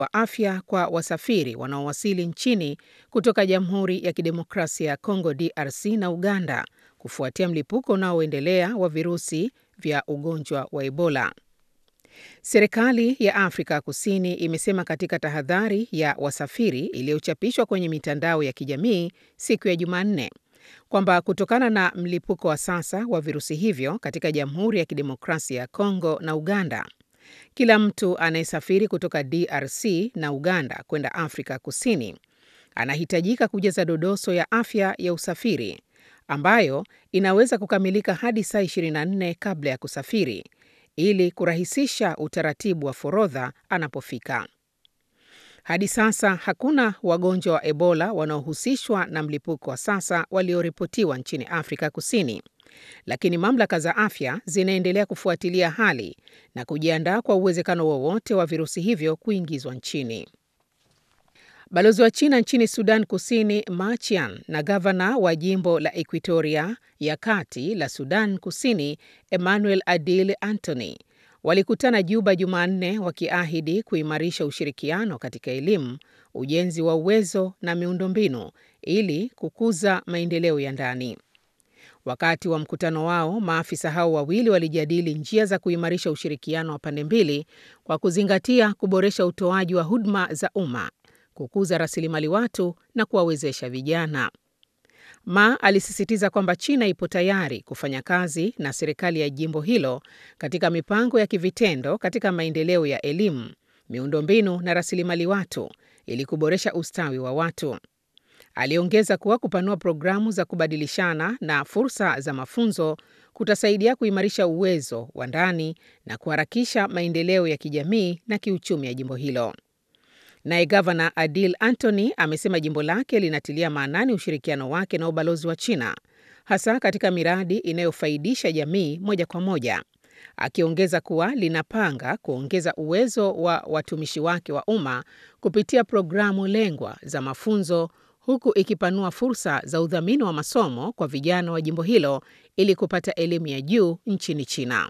wa afya kwa wasafiri wanaowasili nchini kutoka Jamhuri ya Kidemokrasia ya Kongo DRC na Uganda kufuatia mlipuko unaoendelea wa virusi vya ugonjwa wa Ebola. Serikali ya Afrika Kusini imesema katika tahadhari ya wasafiri iliyochapishwa kwenye mitandao ya kijamii siku ya Jumanne kwamba kutokana na mlipuko wa sasa wa virusi hivyo katika Jamhuri ya Kidemokrasia ya Kongo na Uganda, kila mtu anayesafiri kutoka DRC na Uganda kwenda Afrika Kusini anahitajika kujaza dodoso ya afya ya usafiri ambayo inaweza kukamilika hadi saa 24 kabla ya kusafiri ili kurahisisha utaratibu wa forodha anapofika. Hadi sasa hakuna wagonjwa wa Ebola wanaohusishwa na mlipuko wa sasa walioripotiwa nchini Afrika Kusini, lakini mamlaka za afya zinaendelea kufuatilia hali na kujiandaa kwa uwezekano wowote wa virusi hivyo kuingizwa nchini. Balozi wa China nchini Sudan Kusini Ma Chian na gavana wa jimbo la Equatoria ya kati la Sudan Kusini Emmanuel Adil Antony walikutana Juba Jumanne wakiahidi kuimarisha ushirikiano katika elimu, ujenzi wa uwezo na miundombinu ili kukuza maendeleo ya ndani. Wakati wa mkutano wao, maafisa hao wawili walijadili njia za kuimarisha ushirikiano wa pande mbili kwa kuzingatia kuboresha utoaji wa huduma za umma, kukuza rasilimali watu na kuwawezesha vijana. Ma alisisitiza kwamba China ipo tayari kufanya kazi na serikali ya jimbo hilo katika mipango ya kivitendo katika maendeleo ya elimu, miundombinu na rasilimali watu ili kuboresha ustawi wa watu. Aliongeza kuwa kupanua programu za kubadilishana na fursa za mafunzo kutasaidia kuimarisha uwezo wa ndani na kuharakisha maendeleo ya kijamii na kiuchumi ya jimbo hilo. Naye gavana Adil Antony amesema jimbo lake linatilia maanani ushirikiano wake na ubalozi wa China, hasa katika miradi inayofaidisha jamii moja kwa moja, akiongeza kuwa linapanga kuongeza uwezo wa watumishi wake wa umma kupitia programu lengwa za mafunzo, huku ikipanua fursa za udhamini wa masomo kwa vijana wa jimbo hilo ili kupata elimu ya juu nchini China.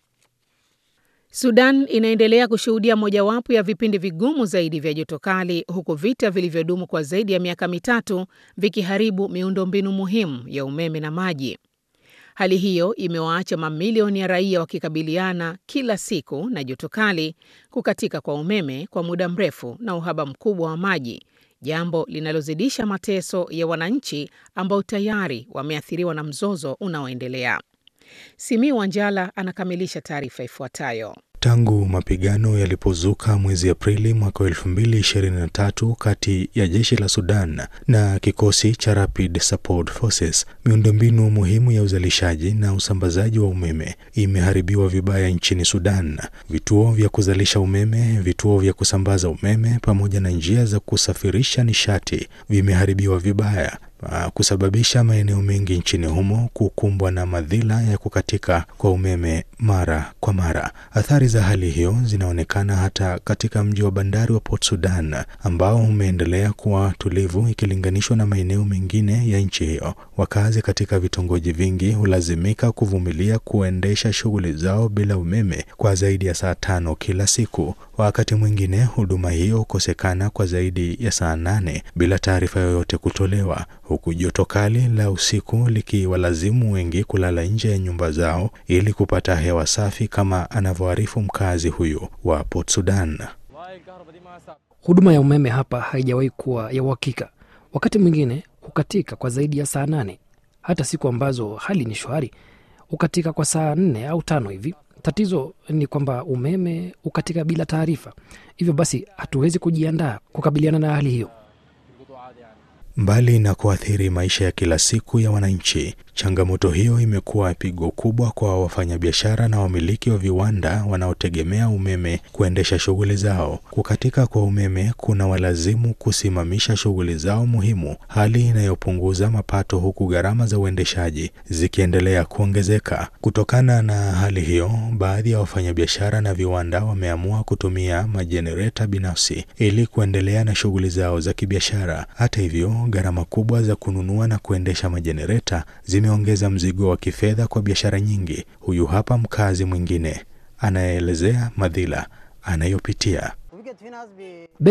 Sudan inaendelea kushuhudia mojawapo ya vipindi vigumu zaidi vya joto kali huku vita vilivyodumu kwa zaidi ya miaka mitatu vikiharibu miundombinu muhimu ya umeme na maji. Hali hiyo imewaacha mamilioni ya raia wakikabiliana kila siku na joto kali, kukatika kwa umeme kwa muda mrefu na uhaba mkubwa wa maji, jambo linalozidisha mateso ya wananchi ambao tayari wameathiriwa na mzozo unaoendelea. Simi Wanjala anakamilisha taarifa ifuatayo. Tangu mapigano yalipozuka mwezi Aprili mwaka 2023 kati ya jeshi la Sudan na kikosi cha Rapid Support Forces, miundombinu muhimu ya uzalishaji na usambazaji wa umeme imeharibiwa vibaya nchini Sudan. Vituo vya kuzalisha umeme, vituo vya kusambaza umeme pamoja na njia za kusafirisha nishati vimeharibiwa vibaya kusababisha maeneo mengi nchini humo kukumbwa na madhila ya kukatika kwa umeme mara kwa mara. Athari za hali hiyo zinaonekana hata katika mji wa bandari wa Port Sudan ambao umeendelea kuwa tulivu ikilinganishwa na maeneo mengine ya nchi hiyo. Wakazi katika vitongoji vingi hulazimika kuvumilia kuendesha shughuli zao bila umeme kwa zaidi ya saa tano kila siku. Wakati mwingine huduma hiyo hukosekana kwa zaidi ya saa nane bila taarifa yoyote kutolewa, huku joto kali la usiku likiwalazimu wengi kulala nje ya nyumba zao ili kupata hewa safi, kama anavyoarifu mkazi huyu wa Port Sudan. Huduma ya umeme hapa haijawahi kuwa ya uhakika, wakati mwingine hukatika kwa zaidi ya saa nane. Hata siku ambazo hali ni shwari hukatika kwa saa nne au tano hivi. Tatizo ni kwamba umeme hukatika bila taarifa, hivyo basi hatuwezi kujiandaa kukabiliana na hali hiyo. Mbali na kuathiri maisha ya kila siku ya wananchi, changamoto hiyo imekuwa pigo kubwa kwa wafanyabiashara na wamiliki wa viwanda wanaotegemea umeme kuendesha shughuli zao. Kukatika kwa umeme kuna walazimu kusimamisha shughuli zao muhimu, hali inayopunguza mapato, huku gharama za uendeshaji zikiendelea kuongezeka. Kutokana na hali hiyo, baadhi ya wafanyabiashara na viwanda wameamua kutumia majenereta binafsi ili kuendelea na shughuli zao za kibiashara. Hata hivyo gharama kubwa za kununua na kuendesha majenereta zimeongeza mzigo wa kifedha kwa biashara nyingi. Huyu hapa mkazi mwingine anayeelezea madhila anayopitia. 우리게 뒤나스 비